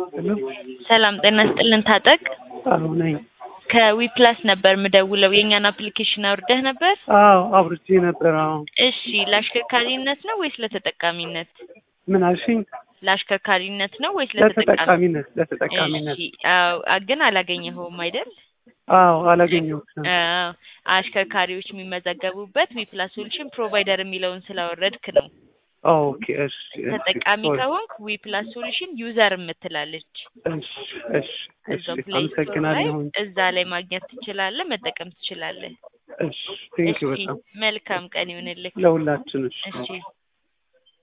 ሄሎ ሰላም ጤና ስጥልን ታጠቅ አዎ ነኝ። ከዊፕላስ ነበር ምደውለው የእኛን አፕሊኬሽን አውርደህ ነበር? አዎ አውርጄ ነበር። አዎ እሺ ለአሽከርካሪነት ነው ወይስ ለተጠቃሚነት? ምን አልሽኝ? ለአሽከርካሪነት ነው ወይስ ለተጠቃሚ? ለተጠቃሚነት ለተጠቃሚነት። እሺ አዎ አ- ግን አላገኘኸውም አይደል? አዎ አላገኘሁትም። አዎ አሽከርካሪዎች የሚመዘገቡበት ዊፕላስ ሶሉሽን ፕሮቫይደር የሚለውን ስላወረድክ ነው። ኦኬ እሺ እሺ ተጠቃሚ ሶሪ። ከሆንክ ዊፕላስ ሶሉሽን ዩዘር የምትላለች እሺ እሺ እሺ እዛው ፕሌይ ስቶር ላይ አመሰግናለሁ። እዛ ላይ ማግኘት ትችላለህ፣ መጠቀም ትችላለህ። እሺ ቴንኪው እሺ በጣም መልካም ቀን ይሁንልህ። ለሁላችን እሺ እሺ